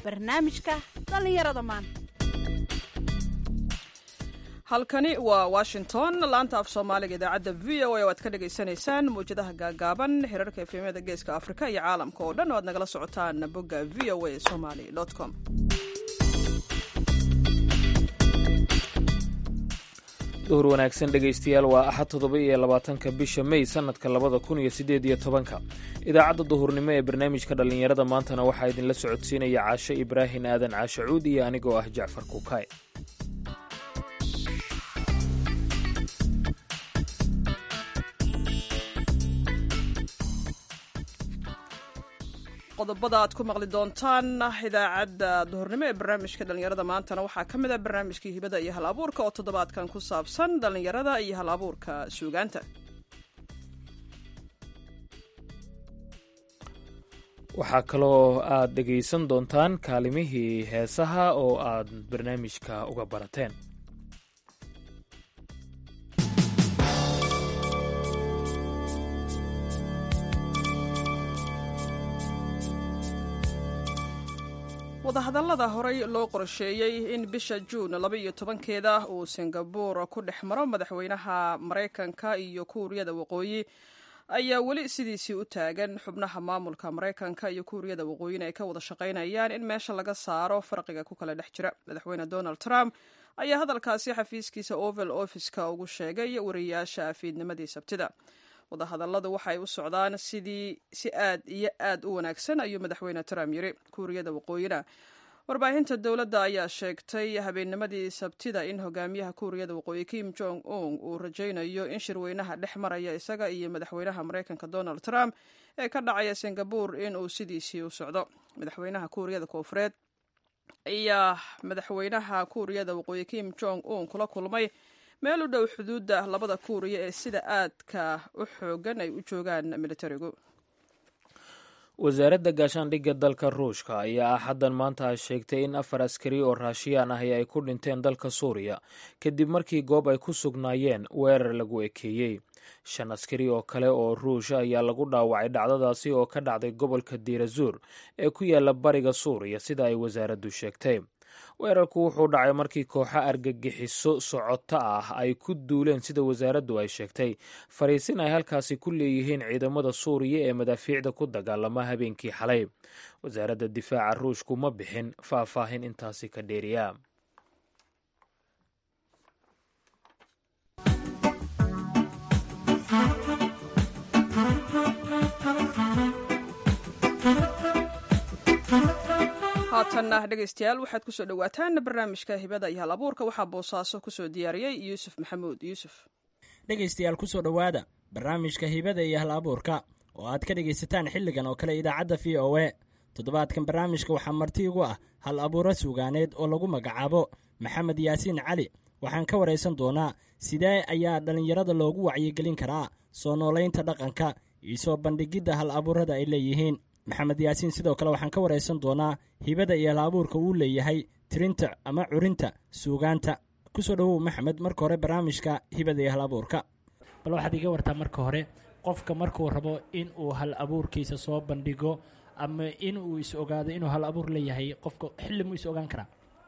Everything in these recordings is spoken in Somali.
barnaamijka dhallinyarada maanta halkani waa washington laanta af soomaaliga idaacadda v o a oo aad ka dhagaysanaysaan mawjadaha gaagaaban xiriirka efemyada geeska afrika iyo caalamka oo dhan oo aad nagala socotaan bogga v o a somaly com duhur wanaagsan dhegaystayaal waa axad toddoba iyo labaatanka bisha mey sannadka labada kun iyo siddeed iyo tobanka idaacadda duhurnimo ee barnaamijka dhallinyarada maantana waxaa idinla socodsiinaya caashe ibraahin aadan caashe cuud iyo anigoo ah jacfar kuukay qodobada aad ku maqli doontaan idaacadda duhurnimo ee barnaamijka dhallinyarada maantana waxaa ka mid ah barnaamijkii hibada iyo hal abuurka oo toddobaadkan ku saabsan dhallinyarada iyo hal abuurka suugaanta waxaa kaloo aad dhegaysan doontaan kaalimihii heesaha oo aad barnaamijka uga barateen wadahadallada horey loo qorsheeyey in bisha juun laba iyo tobankeeda uu singabuur ku dhex maro madaxweynaha maraykanka iyo kuuriyada waqooyi ayaa weli sidiisii u taagan xubnaha maamulka maraykanka iyo kuuriyada waqooyina ay ka wada shaqaynayaan in meesha laga saaro farqiga ku kala dhex jira madaxweyne donald trump ayaa hadalkaasi xafiiskiisa oval office-ka ugu sheegay wariyaasha fiidnimadii sabtida wadahadalladu waxay u socdaan sidii si aad iyo aad u wanaagsan ayuu madaxweyne trump yiri kuuriyada waqooyina warbaahinta dowladda ayaa sheegtay habeennimadii sabtida in hogaamiyaha kuuriyada waqooyi kim jong un uu rajaynayo in shirweynaha dhex maraya isaga iyo madaxweynaha maraykanka donald trump ee ka dhacaya singabur in uu sidiisii u socdo madaxweynaha kuuriyada koofureed ayaa madaxweynaha kuuriyada waqooyi kim jong un kula kulmay meel u dhow xuduudda labada kuuriya ee sida aadka u xoogan ay u joogaan militarigu wasaaradda gaashaandhigga dalka ruushka ayaa axaddan maanta sheegtay in afar askari oo raashiyaan ahi ay ku dhinteen dalka suuriya kadib markii goob ay ku sugnaayeen weerar lagu ekeeyey shan askari oo kale oo ruusha ayaa lagu dhaawacay dhacdadaasi oo ka dhacday gobolka diirazuur ee ku yaala bariga suuriya sida ay wasaaraddu sheegtay weerarku wuxuu dhacay markii kooxo argagixiso socoto ah ay ku duuleen sida wasaaraddu ay sheegtay fariisin ay halkaasi ku leeyihiin ciidamada suuriya ee madaafiicda ku dagaalama habeenkii xalay wasaaradda difaaca ruushku ma bixin faahfaahin intaasi ka dheeriya haatanna dhegaystayaal waxaad kusoo dhowaataan barnaamijka hibada iyo hal abuurka waxaa boosaaso kusoo diyaariyey yuusuf maxamuud yuusuf dhegaystayaal kusoo dhowaada barnaamijka hibada iyo hal abuurka oo aad ka dhegaysataan xilligan oo kale idaacadda v o e toddobaadkan barnaamijka waxaa marti igu ah hal abuuro suugaaneed oo lagu magacaabo maxamed yaasiin cali waxaan ka waraysan doonaa sidee ayaa dhallinyarada loogu wacyigelin karaa soo noolaynta dhaqanka iyo soo bandhigidda hal abuurada ay leeyihiin maxamed yaasiin sidoo kale waxaan ka waraysan doonaa hibada iyo hal abuurka uu leeyahay tirinta ama curinta suugaanta kusoo dhowow maxamed marka hore barnaamijka hibada iyo hal abuurka bal waxaad iga wartaa marka hore qofka markuu rabo in uu hal abuurkiisa soo bandhigo ama in uu is ogaado inuu hal abuur leeyahay qofka xilli muu is ogaan karaa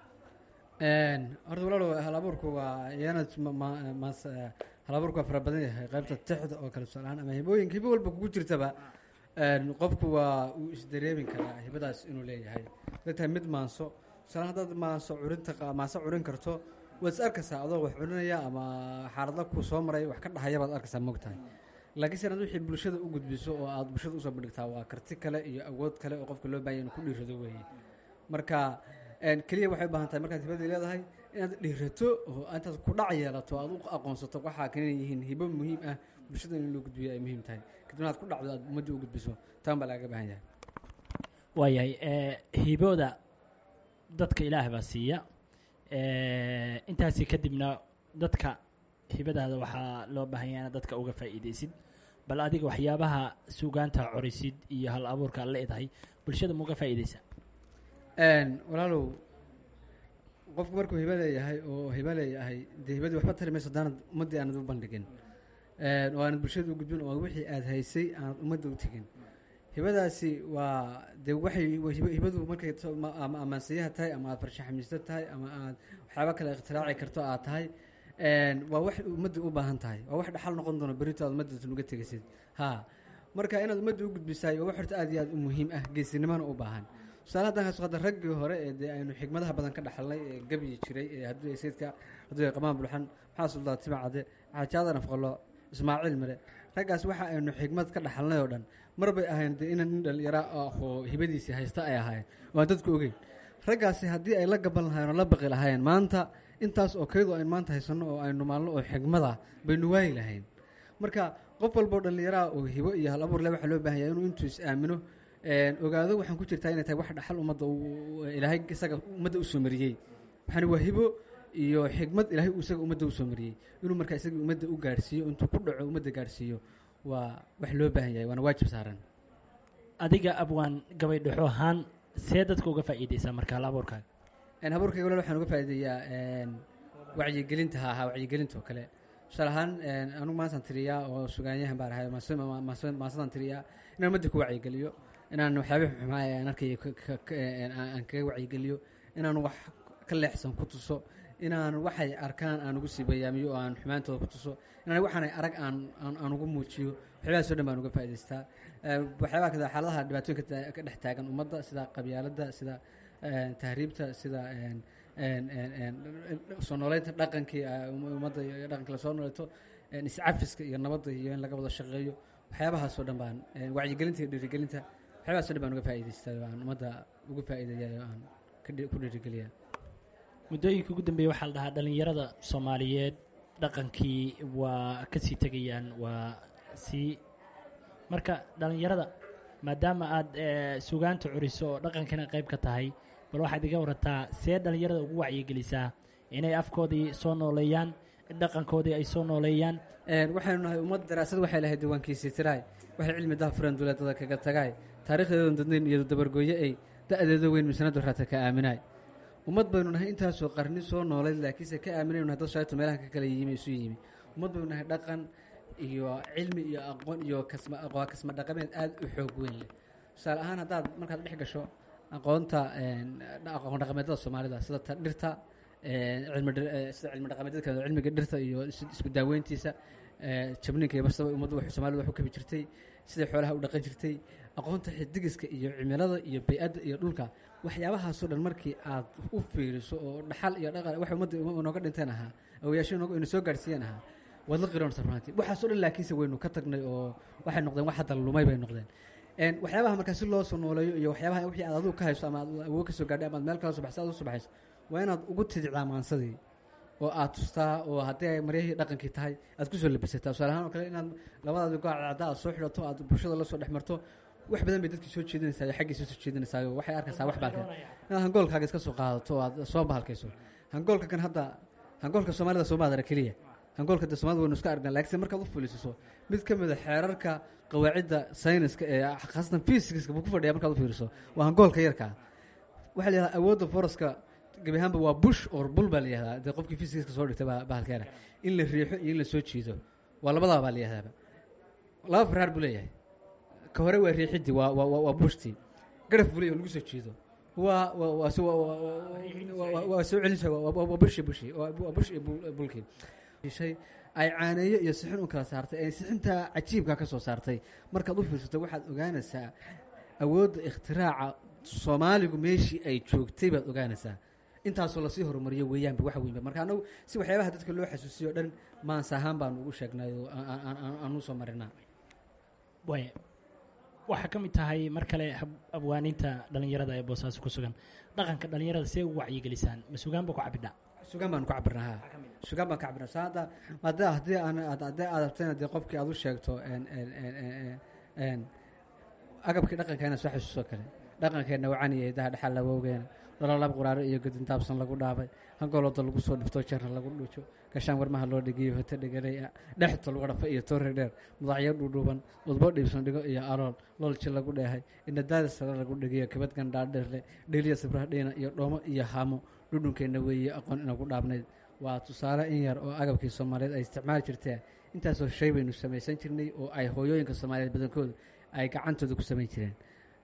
horta walaalow hal abuurku waa iyana hal abuurku waa fara badan yahay qaybta tixda oo kale tusaalahaan ama hibooyinka hibo walba kugu jirtaba qofku waa uu isdareemi karaa hibadaas inuu leeyahay haday tahay mid maanso tusaale haddaad maanso curinta maanso curin karto waad is arkaysaa adoo wax curinaya ama xaaladla ku soo maray wax ka dhahaya baad arkaysaa moogtahay laakiin se inaad wixii bulshada u gudbiso oo aad bulshada usoo bandhigtaa waa karti kale iyo awood kale oo qofka loo baahanya inuu ku dhiirado weeye marka keliya waxay u baahan tahay markaad hibadii leedahay inaad dhiirato oo intaad ku dhac yeelato aad u aqoonsato waxaa kanina yihiin hibo muhiim ah bulshada in loo gudbiyo ay muhiim tahay kadibna aad ku dhacdo aad ummadda u gudbiso taan baa lagaga baahan yahay waayahay hibooda dadka ilaah baa siiya intaasi kadibna dadka hibadaada waxaa loo baahan yahay inaad dadka uga faa'iidaysid bal adiga waxyaabaha suugaanta corisid iyo hal abuurka ad leedahay bulshada mauga faa'iidaysaa walaalow qofku markuu hiba leeyahay oo hiba leeyahay dee hibadii waxba tari mayso haddaanad ummaddii aanad u bandhigin oo aanad bulshada u gudbin oo wixii aad haysay aanad ummadda u tegin hibadaasi waa dee waxay hiba- hibadu markay to- ma- ama amaansiyaha tahay ama aad farshaxamiisto tahay ama aad waxyaaba kale ikhtiraacii karto aad tahay een, waa wax ummadda u baahan tahay waa wax dhaxal noqon doono berito aad ummaddasan uga tegaysid ha marka inaad ummadda u gudbisaay waa wax horta aad iyo aad u muhiim ah geesinimona u baahan tusaale haddaan kaas qada raggii hore ee dee aynu xigmadaha badan ka dhaxalnay ee gebyi jiray ee hadduu ay sayidka hadduu ay qamaan bulxan maxaa suldaa tima cade xaajaadan afqalo ismaaciil mire raggaas waxa aynu xigmad ka dhaxalnay oo dhan mar bay ahayn dee inan nin dhalinyaro ah oo hibadiisii haysta ay ahaayeen waan dadku ogeyn raggaasi haddii ay la gaban lahaayeen oo la baqi lahaayeen maanta intaas oo kayadu aynu maanta haysanno oo aynu maalno oo xigmada baynu waayi lahayn marka qof walboo dhallinyaraha oo hibo iyo hal abuur le waxaa loo baahan yahay inuu intuu is aamino een, ogaado waxaan ku jirtaa inay tahay wax dhaxal ummadda uu- ilaahay isaga ummadda usoo mariyey waxaana waa hibo iyo xigmad ilaahay uu isaga ummadda usoo mariyey inuu markaa isaga ummadda u gaarhsiiyo intuu ku dhaco ummadda gaarhsiiyo waa wax loo baahan yahay waana waajib saaran adiga abwaan gabay dhexo ahaan see dadka uga faa'iideysaa marka hal abuurkaaga een habuurkayga walaal waxaan uga faa'iideeyaa een wacyigelinta ha ahaa wacyigelinta oo kale tusaale ahaan een anugu maantaan tiriyaa oo sugaanyahan baan ahay maase- ma- maase- maasadaan tiriyaa inaan ummadda ku wacyigeliyo inaan waxyaabih xumaa ee aan arkaya ka- ka- ka- een aan aan kaga wacyigeliyo inaan wax ka leexsan ku tuso inaan waxay arkaan aan ugu sii bayaamiyo oo aan xumaantooda ku tuso inaan waxaanay arag aan aan aan ugu muujiyo waxyaabahaas oo dhan baan uga faa'idaystaa Ee, waxyaabaha kada xaaladaha dhibaatooyinka ta- ka dhex taagan ummadda sida qabyaaladda sida een, tahriibta sida een, een, een, een, soo nooleynta dhaqankii ah, um- ummadda iyo dhaqanka la soo nooleeto een, iscafiska iyo nabadda iyo in laga wada shaqeeyo waxyaabahaas oo dhan baan een, wacyigelinta iyo dhiirigelinta waxyaabahaas oo dhan baan uga faa'idaystaa oo aan ummadda uga faa'iideeyaa oo aan ka dhi- ku dhiirigeliyaa muddooyinka ugu dambeeya waxaa la dhahaa dhallinyarada soomaaliyeed dhaqankii waa ka sii tegayaan waa sii marka dhallinyarada maadaama aad eh, sugaanta curiso oo dhaqankana qayb ka tahay bal waxaad iga warataa see dhallinyarada ugu wacyigelisaa inay afkoodii soo nooleeyaan dhaqankoodii ay soo nooleeyaan Een, waxaynu nahay ummad daraasad waxay lahayd diiwaankiisii tiraay waxay cilmi daha furan duleedada kaga tagaay taariikhdeedan dadnayn iyado dabargooye ay da-deeda weyn misanadu raata ka aaminaay ummad baynu nahay intaasoo qarni soo noolayd laakiinse ka aaminaynu nahay dad shaayto meelaha ka kala yimi isu yimi ummad baynu nahay dhaqan iyo cilmi iyo aqoon iyo kasma aqoon kasma dhaqameed aad u xoog weyn leh tusaale ahaan haddaad markaad dhex gasho aqoonta een, dha- aqoon dhaqameedada soomaalida sida ta dhirta een, cilmi dhir- ee, sida cilmi dhaqameedyadka cilmiga dhirta iyo is- isku daaweyntiisa ee, jabninka iyo barsaba ummaddu wax soomaalida wax u kabi jirtay siday xoolaha u dhaqan jirtay aqoonta xidigiska iyo cimilada iyo bay-adda iyo dhulka waxyaabahaasoo dhan markii aad u fiiriso oo dhaxal iyo dhaqan wax ummadda inooga dhinteen ahaa awayaasho inooga- ina soo gaarsiiyeen ahaa waad la qiroonaysaa runtii waxaasoo dhan laakiinse waynu ka tagnay oo waxay noqdeen wax hadda lumay bay noqdeen Een, waxyaabaha markaa si loo soo nooleeyo iyo waxyaabaha wixii aad adigu ka hayso ama aad awood ka soo gaadhay ama aad meel kala soo baxso aad u soo baxayso waa inaad ugu tidicdaa maansadii oo aad tustaa oo haddii ay maryahii dhaqankii tahay aad kusoo labisataa tusaale ahaan oo kale inaad labadaadi gooc cadda aad soo xidhato aad bulshada la soo dhex marto wax badan bay dadkii soo jeedinaysaa iyo xaggiisa soo jeedinaysaa oo waxay arkaysaa wax baalka inaad hangoolkaaga iska soo qaadato oo aad soo bahalkayso hangoolka kan hadda hangoolka soomaalida soo maadara keliya hangoolka de soomaalida waynu iska aragnaa laakiinse markaad u fuliisiso mid ka mid a xeerarka qawaacidda sayniska ee khaasatan physicska buu ku fadhiya markaad u fiiriso waa hangoolka yarkaa waxaa la yihahdaa awoodda foroska gebi ahaanba waa bush or bul baa la yihahdaa dee qofkii physicska soo dhigtay baa bahalkeena in la riixo iyo in la soo jiido waa labadaa baa la yihahdaaba laba farhaar buu leeyahay ka hore waa riixidii waa waa waa- waa bushtii garaf buu leeyahay oo lagu soo jiido waa waa waa so- waa- waa- waa- waa- waa soo celinsa waa waa- waa bush iyo bushi waa waa bush iyo bul- bulkii shay ay caaneeyo iyo sixin u kala saartay ay sixintaa cajiibka ka soo saartay markaad u fiirsato waxaad ogaanaysaa awoodda ikhtiraaca soomaaligu meeshii ay joogtay baad ogaanaysaa intaasoo lasii horumariyo weeyaanba wax weynba marka anagu si waxyaabaha dadka loo xasuusiyo o dhan maansa ahaan baanu ugu sheegnay oo aan- aan- aan- aanu soo marinaa waaya waxaa ka mid tahay mar kale hab- abwaaniinta dhallinyarada ee boosaaso ku sugan dhaqanka dhallinyarada see ugu wacyigelisaan ma sugaan ba ku cabidhaa sugaan baanu ka cabirnaa ha sugaan baan ka cabirnaa sa hadda hadda haddii aan had- haddii aad rabtayna dee qofkii aad u sheegto en- en- en- en- en agabkii dhaqankeena soo xasuuso kale dhaqankeenna wacaniya daha dhexal lawowgeena dhalolab quraaro iyo gadintaabsan lagu dhaabay hangolooda lagu soo dhifto jarna lagu dhuujo gashaan warmaha loo dhigiyo hote dhegalay ah dhexto lagu dhafa iyo toore dheer mudacyo dhuudhuuban udbo dhiibsan dhigo iyo alool loolji lagu dheehay indhadaada sare lagu dhigiyo kabad gandhaadheerle dheliya sibraha dhiina iyo dhoomo iyo haamo dhudhunkeenna weeye aqoon inagu dhaabnayd waa tusaale in yar oo agabkii soomaaliyeed ay isticmaali jirteen intaasoo shay baynu samaysan jirnay oo ay hooyooyinka soomaaliyeed badankoodu ay gacantooda ku samayn jireen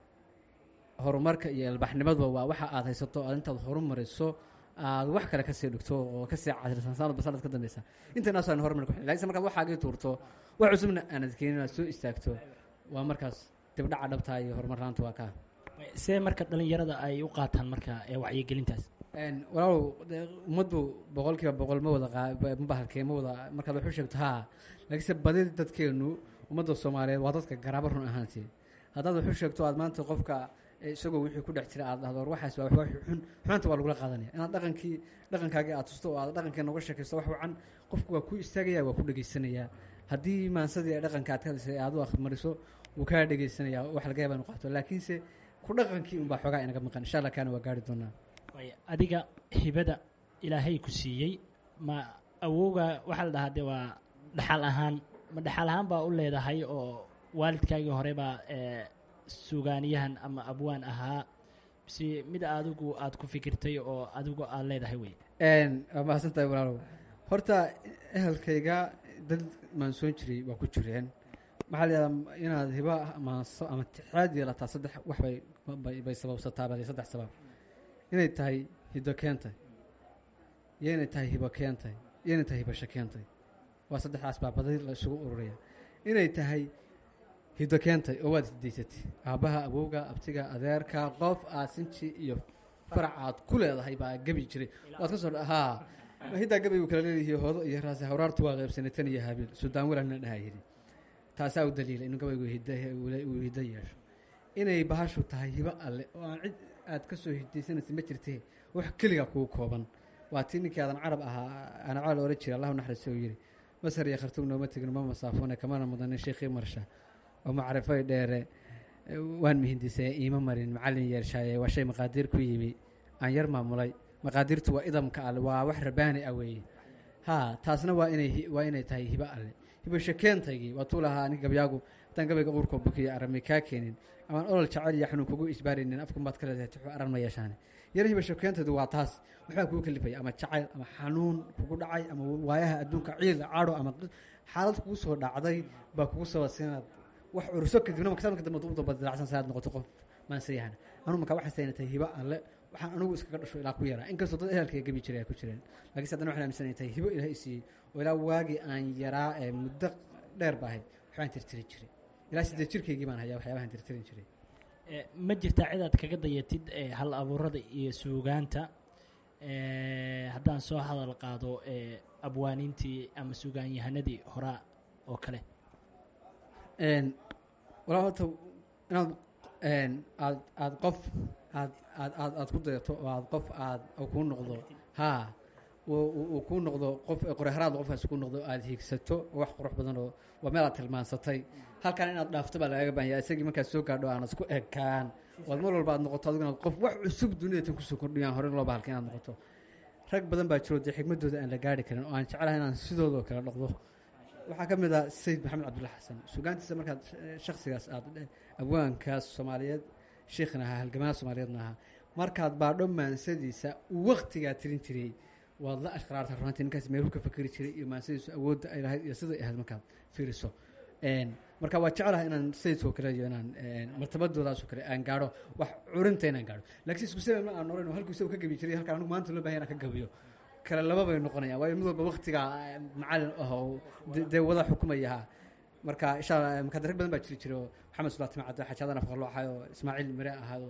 horumarka iyo ilbaxnimaduba waa waxa aad haysato aad intaad horumariso aad wax kale kasii dhigto oo kasii casrisan sanadba sanad ka dambeysa intaanaas aan horumar ku lakiinse markaad waxaagii tuurto wax cusubna aanad keenin aad soo istaagto waa markaas dibdhaca dhabtaa iyo horumar laanta waa kaa see marka dhalinyarada ay u qaataan marka ee wacyigelintaas walaalow dee ummaddu boqol kiiba boqol ma wada qaa- ma bahalkee ma wada markaad wax u sheegto haa laakiinse badi dadkeenu ummadda soomaaliyeed waa dadka garaabo run ahaantii haddaad wax u sheegto aad maanta qofka eh, isagoo wixii ku dhex jira aad dhahdo war waxaas waa wax xun xumaanta waa lagula qaadanaya inaad dhaqankii dhaqankaagii aad tusto oo aad dhaqankii noga sheekaysto wax wacan qofku waa ku istaagaya waa ku dhegaysanayaa haddii maansadii ee dhaqanka aad ka hadisay aad u akhrimariso wuu kaa dhegaysanayaa wax laga yaaba inu qaato laakiinse ku dhaqankii unbaa xoogaa inaga maqan insha allah kaana waa gaari doonaa Waaya, adiga hibada ilaahay ku siiyey ma awowga waxaa la dhahaa de waa dhaxal ahaan ma dhaxal ahaan baa u leedahay oo waalidkaagii hore baa ee, sugaaniyahan ama abwaan ahaa mise mid adigu aad ku fikirtay oo adigu aad leedahay wey Een, waa mahadsan tahay walaalow horta ehelkayga dad maansoon jiray waa ku jireen maxaa la yidhahdaa inaad hiba ama so- ama tixaad yeelataa saddex wax bay bay, bay sababsataa baa la yidhi, saddex sabab inay tahay hiddo keentay iyo inay tahay hibo keentay iyo inay tahay hibasho keentay waa saddexdaas baa badi la isugu ururaya inay tahay hiddo keentay oo waad hidaysatay aabbaha awowga abtiga adeerka qof aad sinji iyo farac aad ku leedahay baa gebi jiray waad ka soo dha- haa hiddaa gabaygu kala leeyihiin hoodo iyo raasi hawraartu waa qaybsanay tan iyo habiil suldaan walaalna dhahaa yidhi taasaa u daliila inuu gabaygu hidda uu hiddo yeesho inay bahashu tahay hibo alle oo aan cid aad ka soo hidaysanaysa ma jirtee wax keliga kugu kooban waa tii ninkii aadan carab ahaa anacaal oran jira allahu naxariisto uu yidhi masar iyo khartuum nooma tegin ma masaafoone kamana mudanin sheekhii marsha oo macrifay dheere eh, waan mihindisee iima marin macallin yeershaaye waa shay maqaadiir ku yimi aan yar maamulay maqaadiirtu waa idamka alle waa wax rabaani ah weeye haa taasna waa inay hi- waa inay tahay hibo alle hibasho keentaygii waa tuu lahaa aniga gabyaagu haddaan gabayga uurkoo bukiya arami kaa keenin amaan olol jacayl iyo xanuun kugu isbaarinin afkan baad ka leedahay tuxu aran ma yeeshaane yar hibasho keentaydu waa taas waxbaa kugu kalifaya ama jacayl ama xanuun kugu dhacay ama waayaha adduunka ciil cadho ama xaalad kugu soo dhacday baa kugu sababsa inaad wax curso kadibna marka marka dambe u dabadilacsan sa aad noqoto qof maansayahan anu marka waxaas ayna tahay hibo alle waxaan anigu iskaga dhasho ilaa ku yaraa inkastoo dad ehelkayga gebi jiray ay ku jireen laakiinse haddana waxaan aaminsanay tahay hibo ilaah i siiyey oo ilaa waagii aan yaraa ee muddo dheer ba ahayd waxbaan tirtiri jiray ilaa siddeed jirkaygii baan hayaa waxyaabahan tirtirin jiray Ee, ma jirtaa cid aad kaga dayatid ee, hal abuurada iyo suugaanta ee, haddaan soo hadal qaado ee, abwaaniintii ama suugaanyahanadii horaa oo kale Een, walaa horta inaad een, aad aad qof aad aad aad aad ku dayato oo aad qof aad oo kuu noqdo haa uu uu- uu kuu noqdo qof qoreharaad qofkaas kuu noqdo aad hiigsato oo wax qurux badan oo waa meel aad tilmaansatay halkan inaad dhaafto baa lagaga baahan yahay isagii markaad soo gaadho aanad isku ekaan ood mar walba aad noqoto adigu inaad qof wax cusub dunida tan kusoo kordhiyaan hore loo bahalka inaad noqoto rag badan baa jiro dee xigmadooda aan la gaari karin oo aan jeclahay inaan sidoodoo kale noqdo waxaa ka mid ah sayid maxamed cabdulla xasan sugaantiisa markaad eh, shakhsigaas aad eh, abwaankaas soomaaliyeed sheikhna ahaa halgamada soomaaliyeedna ahaa markaad baadho maansadiisa uu waktigaa tirin jiray waad la ashqraarta runtii ninkaas meelhu ka fakeri jiray iyo maansadiisu awoodda ay lahayd iyo siday ahayd markaad fiiriso Een, marka waa jeclahay inaan sayidkoo kale iyo inaan een, martabadoodaasoo kale aan gaadho wax curinta inaan gaadho laakiin isku sabab ma aan noqon oo halkuu isagu ka gabi jiray halkaan anigu maanta loo bahan inaan ka gabiyo kale laba bay noqonayaan waayo mid walba waktiga eh, macallin ah oo de- dee wada xukumaya ha marka insha allah marka rag badan baa jiri jiro maxamed sulaati macadda xajaadan afqarlo ahayo ismaaciil mire ahaado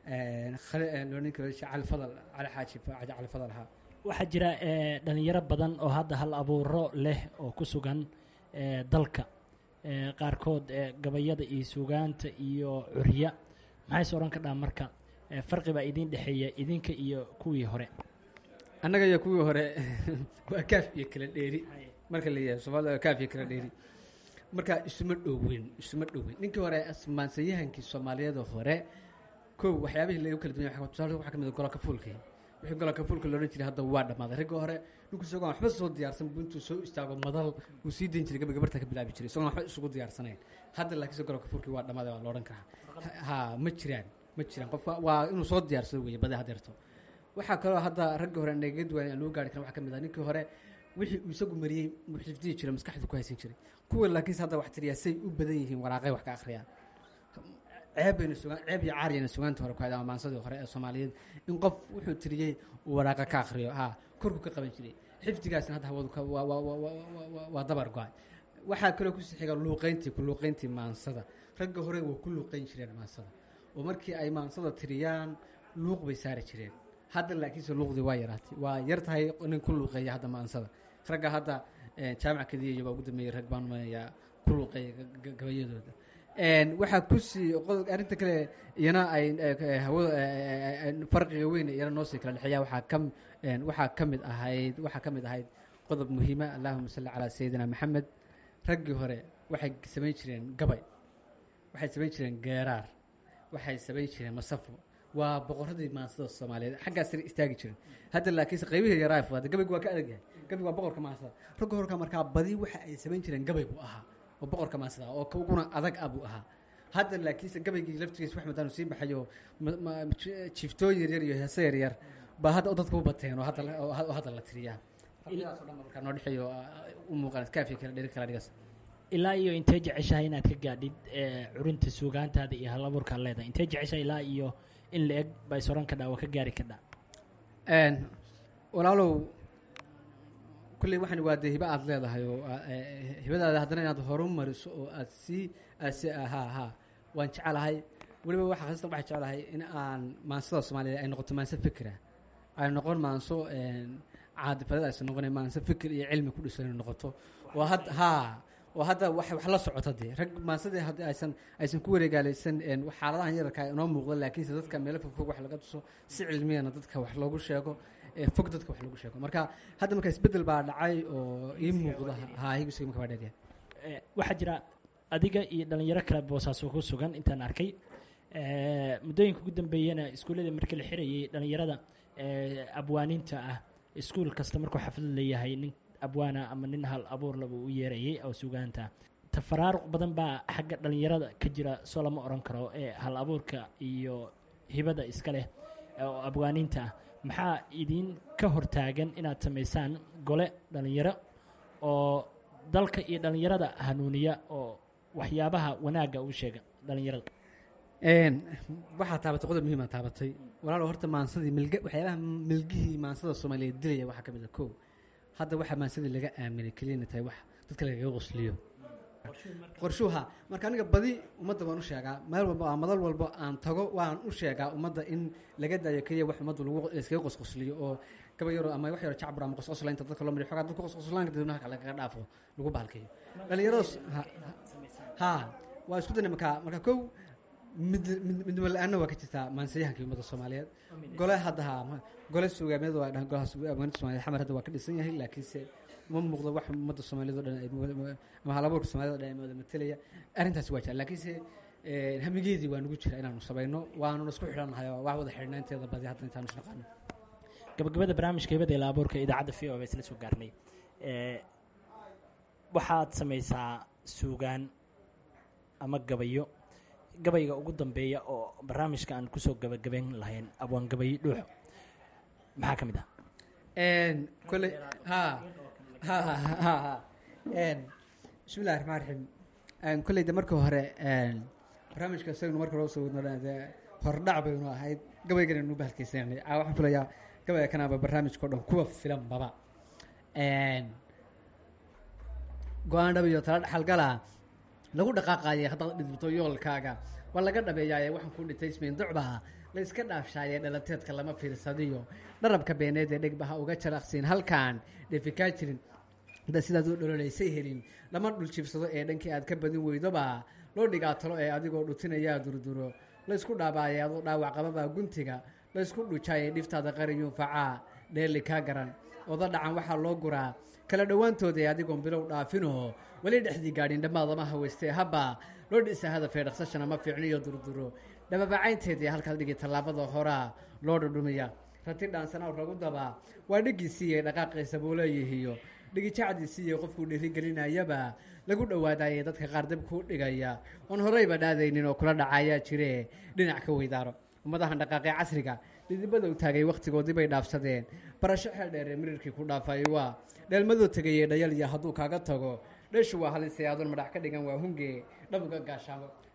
loonin kale cali fadal cali xaaji Fa- cali fadal ahaa waxaa jira ee, dhalinyaro badan oo hadda hal abuuro leh oo ku sugan ee, dalka ee, qaarkood ee, gabayada iyo suugaanta iyo curya maxay se odhan kadhaa marka ee, farqi baa idiin dhexeeya idinka iyo kuwii hore annaga iyo kuwii hore waa kaaf iyo kala dheeri marka la yidhahdo soomaalida waa kaaf iyo kala dheeri marka isuma dhoweyn isuma dhoweyn ninkii hore asmaansayahankii soomaaliyeeda hore kow waxyaabihii lagu kala duwan yahay waxaa- tusaale waxaa ka mid ah gololka fuulkii wixii gololka fuulka loodhan jiray hadda waa dhammaaday ragga hore ninku isagoo aan waxba soo diyaarsan buu intuu soo istaago madal uu sii dayn jiray gabadh gabarta ka bilaabi jiray isagoo aan waxba isugu diyaarsanayn hadda laakiinse gololka fuulkii waa dhammaaday waa loodhan karaa ha ma jiraan ma jiraan qofka waa inuu soo diyaarsado weeye badi hadeerto waxaa kaloo hadda ragga hore naga duwan aan loo gaari karin waxaa ka mid ah ninkii hore wixii uu isagu mariyey uu xifdiyi jiray maskaxdu ku haysan jiray kuwa laakiinse hadda wax tiriyaa say u badan yihiin waraaqay wax ka akhriyaan ceeb bayna sugaan ceeb iyo caariyana sugaanta hore ku hayd ama maansadii hore ee soomaaliyeed in qof wuxuu tiriyey uu waraaqa ka akhriyo ha korku ka qaban jiray xifdigaasna hadda hawadu ka waa waa waa waa waa waa dabar go-ay waxaa kaloo kusii xiga luuqeyntii ku luuqeyntii maansada ragga hore waa ku luuqeyn jireen maansada oo markii ay maansada tiriyaan luuq bay saari jireen hadda laakiinse luuqdii waa yaraatay waa yar tahay nin ku luuqeeya hadda maansada ragga hadda eh, jaamac kadiya baa ugu dambeeyey rag baan umanayaa ku luuqeeya ga- ga- gabayadooda Een, waxaa kusii qodob arrinta kale iyana ay eh, eh, hawada eh, eh, eh, farqiga weyn iyana noo sii kala dhexeeya waxaa ka een, waxaa ka mid ahayd waxaa ka mid ahayd qodob muhiima allahuma salli calaa sayidina maxamed raggii hore waxay samayn jireen gabay waxay samayn jireen geeraar waxay samayn jireen masafo waa boqoradii maansada soomaaliyeed xaggaas sare istaagi jiren hadda laakiinse qaybihii yaraa fudaada gabaygu waa ka adag yahay gabaygu waa boqorka maansada ragga horka markaa badi waxa ay samayn jireen gabay buu ahaa oo boqorka maansada oo ka uguna adag ah buu ahaa hadda laakiinse gabaygii laftigiisa wax madaanu sii baxayo ma- ma- ji- jiiftooyin yaryar iyo heese yaryar baa hadda dadka u bateen oo hadda la- oo had- oo hadda la tiriyaa farqidaas oo dhan baa markaa noo dhexeeyo u muuqaan kaafiya kala dheri kala dhigas ilaa iyo intee jeceshahay inaad ka gaadhid ee, curinta suugaantaada iyo halabuurkaad leedahay intee jeceshahay ilaa iyo in la eg baa is oran kadhaa waa ka gaari kadhaa Een, walaalow kulley waxani waa dee hiba aad leedahay oo aa- ee, ee, hibadaada haddana inaad horumariso oo aad sii aad si haa haa waan jecelahay weliba waxa khasatan waxaan jecelahay in aan maansada soomaaliyeed ay noqoto maanso fikira ay noqon maanso een, caadifadada aysan noqonayn maanso fikir iyo cilmi ku dhisan inay noqoto oo had haa oo hadda wax wax la socota dee rag maansadii haddii aysan aysan ku wareegaalaysan een, xaaladahan yararka inoo muuqda laakiinse dadka meelo fogfog wax laga tuso si cilmiyana dadka wax loogu sheego ee fog dadka wax loogu sheego marka hadda marka isbedel baa dhacay oo ii muuqda haa higisiga marka baa dheeryahay Ee, waxaa jira adiga iyo dhalinyaro kale boosaaso ku sugan intaan arkay Ee, muddooyinka ugu dambeeyana iskuullada markii la xirayay dhalinyarada ee, abwaaninta ah iskuul kasta markuu xaflad leeyahay nin abwaana ama nin hal abuur laba u yeerayay oo sugaanta tafaraaruq badan baa xagga dhalinyarada ka jira soo lama oran karo ee hal abuurka iyo hibada iska leh oo abwaaninta ah maxaa idin ka hortaagan inaad samaysaan gole dhalinyaro oo dalka iyo dhalinyarada hanuuniya oo waxyaabaha wanaagga u sheega dhalinyarada Een, waxaa taabatay qodob muhiima taabatay walaalo horta maansadii milga waxyaabaha milgihii maansada soomaaliyeed dilaya waxaa ka mid a kow hadda waxaa maansadii laga aaminay keliyana tahay wax dadka lagaga qosliyo qorshuha marka aniga badi ummadda waan u sheegaa meel walba aa madal walba aan tago waan u sheegaa ummadda in laga daayo keliya wax ummadda lagu iskaga qosqosliyo oo gaba yaro ama wax yaro jacbur ama qosqoslaynta dadka loo mariyo xogaa dadka qosqoslaanka dadweynaha kale lagaga dhaafo lagu bahalkeeyo dhalinyaradas ha ha waa isku dana markaa marka kow mid mid- midnimo la-aanna waa ka jirtaa maansiyahanka ummadda soomaaliyeed gole hadda ha ma- gole suugaameed waa dhahan golaha suugaameed soomaaliyeed xamar hadda waa ka dhisan yahay laakiinse ma muuqdo wax ummadda soomaaliyeed oo dhan ay mu- ama halabuurka soomaaliyed oo dhan ay wada matelaya arrintaasi waa jira laakiinse eh, hamigeedii waa nagu jira inaanu samayno waanuna isku xidhannahay oo wax wada xidhnaanteeda badi hadda intaanu isnaqaano gabagabada barnaamijka hibada ila abuurka idaacadda v o ba isla soo gaarnay Ee, waxaad samaysaa suugaan ama gabayo gabayga ugu dambeeya oo barnaamijka aan kusoo gabagabayn lahayn abwaan gabayo dhuuxo maxaa ka mid ah Een, kolley ha ha ha ha ha Een, bismillahi raxmaan raxiim Een, kolley de marka hore een, barnaamijka isagnu marka hore usoo wadno dhan dee hordhac baynu ahayd gabaygana nu bahalkaysananay aa waxaan filayaa gabayga kanaaba barnaamijka o dhan kuwa filan baba Een, go-aan dhab iyo tala dhaxalgala lagu dhaqaaqaayay haddaad dhidibto yoolkaaga waa laga dhabeeyaaye waxaan ku dhintay ismayn ducbaha la iska dhaafshaaye dhalateedka lama fiirsadiyo dharabka beeneed ee dhegbaha uga jaraqsiin halkaan dheefi kaa jirin hadda sidaad u dhololaysay helin lama dhuljiibsado ee dhankii aad ka badin weydoba loo dhigaa talo ee adigoo dhutinayaa durduro la isku dhaabaaye adoo dhaawac qababaa guntiga la isku dhujaaye dhiftaada qariyuun facaa dheeli kaa garan oda dhacan waxaa loo guraa kala dhowaantooda ee adigoon bilow dhaafinoo weli dhexdii gaadhin dhammaadama haweystee habba loo dhisa hadafee dhaqsashana ma fiicniyo durduro dhababacaynteedii halkaad dhigi tallaabada horaa loo dhudhumiya rati dhaansanaaw ragu dabaa waa dhigiisiiye dhaqaaqiisa buu leeyihiyo dhigijacdiisiiye qofkuu dhiirigelinayaba lagu dhowaadaayee dadka qaar dab kuu dhigaya oon horeyba dhaadaynin oo kula dhacayaa jire dhinac ka weydaaro ummadahan dhaqaaqee casriga dhidibada u taagay wakhtigoodii bay dhaafsadeen barasho xeel dheeree mirirkii ku dhaafay waa dheelmadoo tegayee dhayalya hadduu kaaga tago dheshu waa halisay adoon madhax ka dhigan waa hunge dhabuga gaashaamo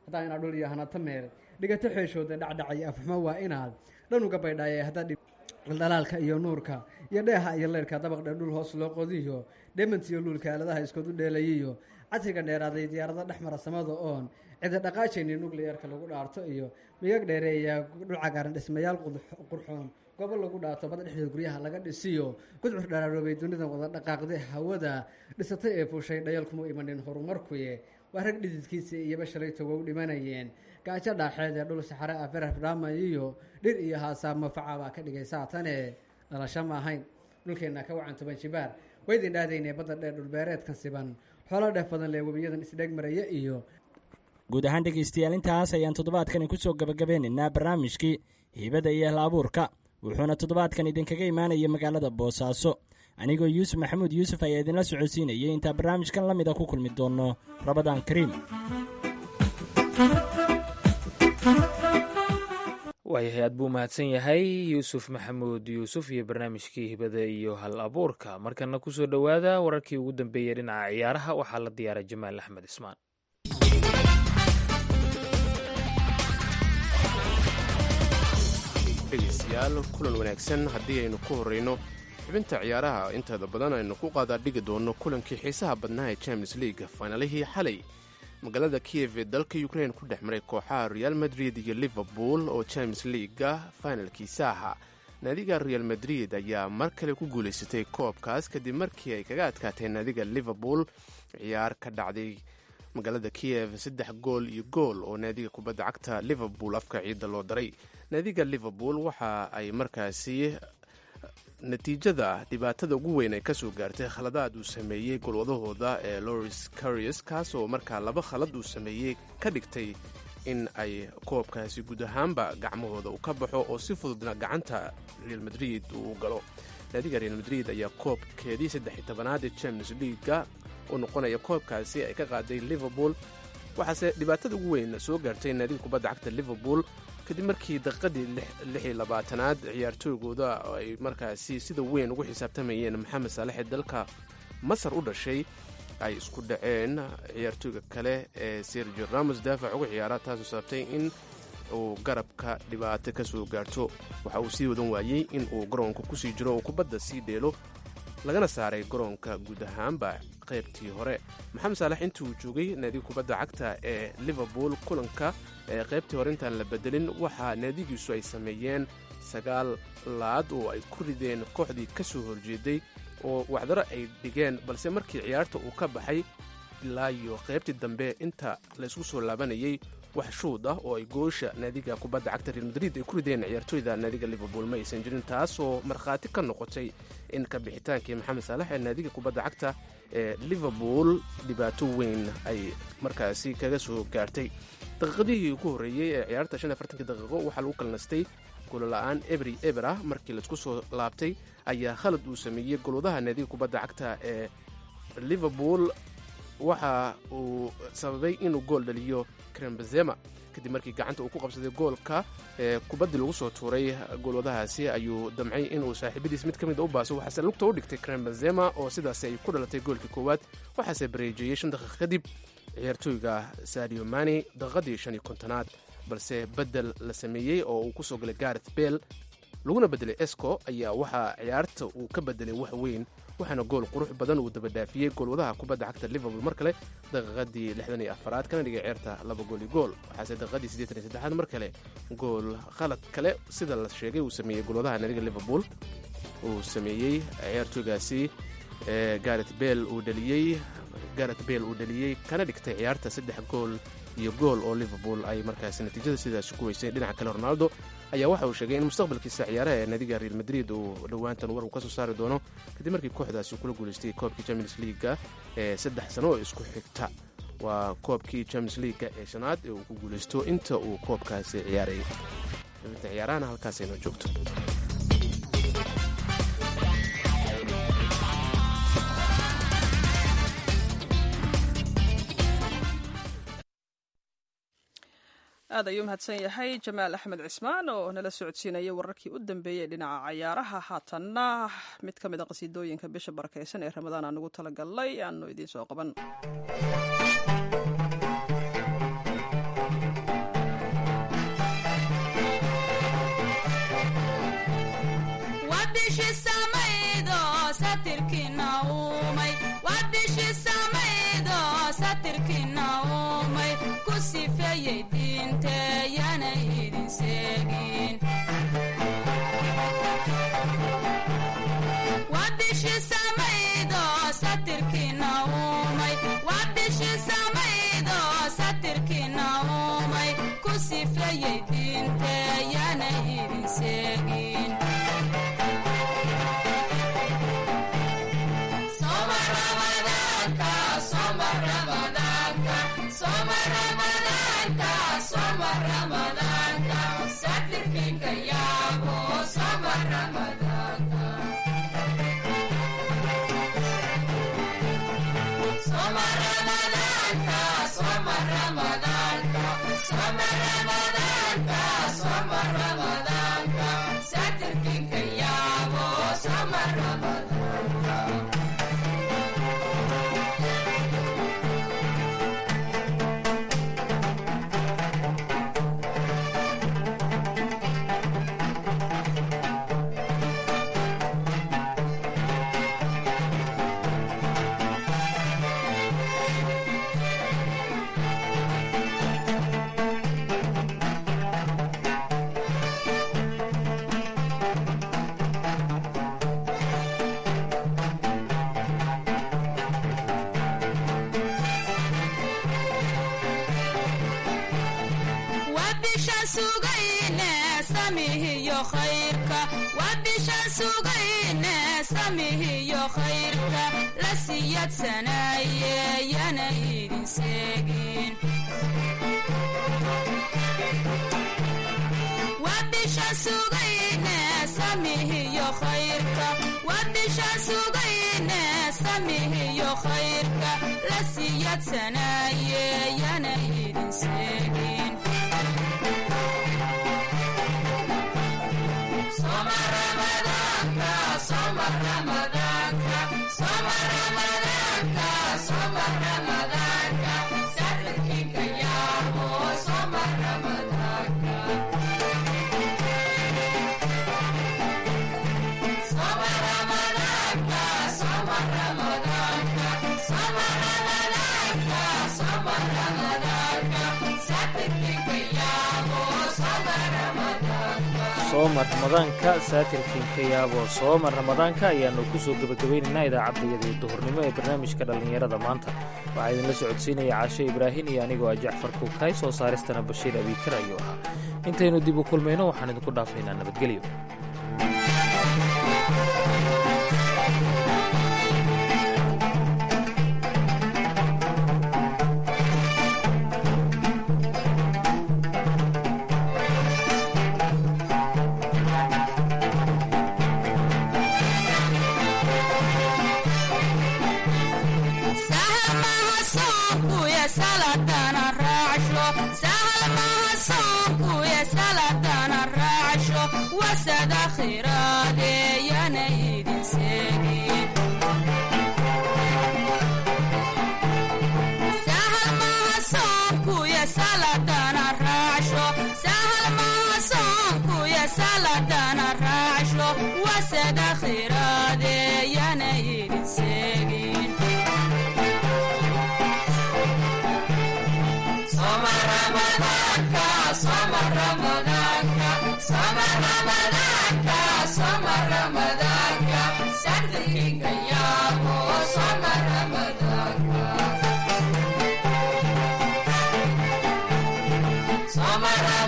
haddaa inaad dhul iyo hanato meel dhigato xeeshooda dhacdhacay afxumo waa inaad dhan uga baydhaaye haddaad dhaldhalaalka iyo nuurka iyo dheeha iyo leyrka dabaq dheer dhul hoos loo qodiyo dhemant iyo luulka aaladaha iskoodu dheelayiyo casriga dheeraaday diyaarado dhex mara samada oon cida dhaqaajayni nuclearka lagu dhaarto iyo miyag dheereeya dhul cagaaran dhismayaal qurxoon goobo lagu dhaato bada dhexdeeda guryaha laga dhisiyo gudcur dharaaroobay dunida wada dhaqaaqday hawada dhisatay ee fuushay dhayal kuma imanin horumarkuye waa rag dhididkiisa iyoba shalayto wow dhimanayeen gaajo dhaaxeed ee dhul saxare ah berar dhaama iyo dhir iyo haasaamo facabaa ka dhigay saatane dhalasho ma ahayn dhulkeenna ka wacan toban jibaar waydin dhaadaynee badda dheer dhulbeereedkan siban xoolo dheef badan lee webiyadan isdheeg maraya iyo guud ahaan dhegaystayaal intaas ayaan toddobaadkani ku soo gabagabeynaynaa barnaamijkii hiibada iyo hal abuurka wuxuuna toddobaadkan idinkaga imaanaya magaalada boosaaso anigoo yuusuf maxamuud yuusuf ayaa idinla socodsiinayay intaa barnaamijkan la mida ku kulmi doonno rabadaan kariim waayahay aad buu mahadsan yahay yuusuf maxamuud yuusuf iyo barnaamijkii hibada iyo hal abuurka markana kusoo dhowaada wararkii ugu dambeeyey dhinaca ciyaaraha waxaa la diyaaray jamaal axmed ismaan dhegaystayaal kulan wanaagsan haddii aynu ku horrayno xubinta ciyaaraha inteeda badan aynu ku qaadaa dhigi doonno kulankii xiisaha badnaa ee champions league faynalihii xalay magaalada kiyev ee dalka ukrain ku dhex maray kooxaha real madrid iyo liverpool oo champions leaga fainalkiisa ahaa naadiga real madrid ayaa mar kale ku guulaysatay koobkaas kadib markii ay kaga adkaatay naadiga liverpool ciyaar ka dhacday magaalada kiyev saddex gool iyo gool oo naadiga kubadda cagta liverpool afka ciidda loo daray naadiga liverpool waxa ay markaasi natiijada dhibaatada ugu weyn ay kasoo gaartay khaladaad uu sameeyey golwadahooda ee loris carius kaasoo markaa laba khalad uu sameeyey ka dhigtay in ay koobkaasi guud ahaanba gacmahooda uu ka baxo oo si fududna gacanta real madrid uu galo naadiga real madrid ayaa koobkeedii saddex tobanaad ee champions leaga u noqonaya koobkaasi ay ka qaaday liverpool waxaase dhibaatada ugu weyn soo gaartay naadiga kubadda cagta liverpool kadib markii daqiiqadii lix iyo labaatanaad ciyaartooygooda ay markaasi sida weyn ugu xisaabtamayeen maxamed saalex ee dalka masar u dhashay ay isku dhaceen ciyaartooyga kale ee sergio ramos daafac uga ciyaara taasoo sababtay in uu garabka dhibaato ka soo gaarto waxa uu sii wadan waayey in uu garoonka kusii jiro oo kubadda sii dheelo lagana saaray garoonka guud ahaanba qaybtii hore maxamed saalex intii uu joogay naadiga kubadda cagta ee liverpool kulanka ee qaybtii hore intaan la bedelin waxaa naadigiisu ay sameeyeen sagaal laad oo ay ku rideen kooxdii ka soo horjeeday oo wacdaro ay dhigeen balse markii ciyaarta uu ka baxay ilaa iyo qaybtii dambe inta laysku soo laabanayay wax shuud ah oo ay goosha naadiga kubadda cagta real madrid ay ku rideen ciyaartooyda naadiga liverpool ma aysan jirin taasoo markhaati ka noqotay in ka bixitaankii maxamed saalex ee naadiga kubadda cagta ee liverpool dhibaato weyn ay markaasi kaga soo gaartay daqiiqadihii ugu horreeyey ee ciyaarta shan iyo afartankii daqiiqo waxaa lagu kalnastay golola'aan ebri eber ah markii laisku soo laabtay ayaa khalad uu sameeyey golwadaha naadiga kubadda cagta ee liverpool waxa uu sababay inuu gool dhaliyo krembezema kadib markii gacanta uu ku qabsaday goolka ee kubaddii lagu soo tuuray goolwadahaasi ayuu damcay inuu saaxiibadiis mid ka mid a u baaso waxaase lugta u dhigtay krembezema oo sidaasi ay ku dhalatay goolkii koowaad waxaase bareejeeyey shan daqiiq kadib ciyaartooyga sadio mani daqiiqadii shan iyo kontonaad balse beddel la sameeyey oo uu kusoo galay gareth bell laguna beddelay esco ayaa waxaa ciyaarta uu ka beddelay wax weyn waxaana gool qurux badan uu dabadhaafiyey goolwadaha kubadda cagta liverpool mar kale daqiiqadii lixdan iyo afaraad kana dhigay ciyaarta laba gool iyo gool waxaase daqiiqadii siddeetan iyo saddexaad mar kale gool khalad kale sida la sheegay uu sameeyey goolwadaha naadiga liverpool uu sameeyey ciyaartooygaasi ee gareth bell uu dhaliyey gareth bell uu dhaliyey kana dhigtay ciyaarta saddex gool iyo gool oo liverpool ay markaasi natiijada sidaasi ku weysay dhinaca kale ronaldo ayaa waxa uu sheegay in mustaqbalkiisa ciyaaraha ee naadiga real madrid uu dhowaantan war uu ka soo saari doono kadib markii kooxdaasi kula guulaystay koobkii champions leaga ee saddex sano oo isku xigta waa koobkii champions leaga ee shanaad ee uu ku guulaysto inta uu koobkaasi ciyaarayay xubinta ciyaarahana halkaas aynoo joogto aad ayuu mahadsan yahay jamaal axmed cismaan oo nala socodsiinaya wararkii u dambeeyey dhinaca cayaaraha haatanna mid ka mid a qasiidooyinka bisha barakaysan ee ramadaan aan ugu talagalnay aanu idiin soo qaban satirkina uumay ku sifeeyey diinteyana idin seegin waa bishii samaydo satirkina uumay waa bishii samaydo satirkina uumay ku sifeeyey diinteyana idin seegin Soma Ramadaanka, Soma Ramadaanka, Soma Ramadaanka, Soma Ramadaanka, satirkinka yaabo, Soma Ramadaanka. Soma Ramadaanka, Soma Ramadaanka, Soma Ramadaanka, Soma Ramadaanka, satirkinka yaabo, Soma Ramadaanka. waa bishaan sugayne samihiyo khayrka waa bishaan sugayne samihiyo khayrka la siyadsanaaye yana idin seegin waa bishaan sugayne samihiyo khayrka waa bishaan sugayne samihiyo khayrka la siyadsanaaye yana idin seegin Soma Ramadaanka, Soma Ramadaanka, Soma Ramadaanka, Soma Ramadaanka, satirkinka yaabo, Soma Ramadaanka. Soma Ramadaanka, Soma Ramadaanka, Soma Ramadaanka, Soma Ramadaanka, satirkinka yaabo, Soma Ramadaanka. sooma ramadaanka saatirkiinka yaabo sooma ramadaanka ayaannu ku soo gebagabaynaynaa idaacaddayada iyo duhurnimo ee barnaamijka dhallinyarada maanta waxaa idinla socodsiinaya caashe ibraahin iyo anigoo ah jacfar kuukay soo saaristana bashiir abiikar ayuu ahaa intaynu dib u kulmayno waxaan idinku dhaafaynaa nabadgelyo sahal maha soonkuye saladana raacsho sahal maha soonkuye saladana raacsho wasada khiraade yana idin seegin sahal maha soonkuye saladana raacsho sahal maha soonkuye saladana raacsho wasada khiraade yana idin seegin Soma Ramadaanka, Soma Ramadaanka, Soma Ramadaanka, Soma Ramadaanka, satirkinka yaabo, Soma Ramadaanka. Soma Ramadaanka.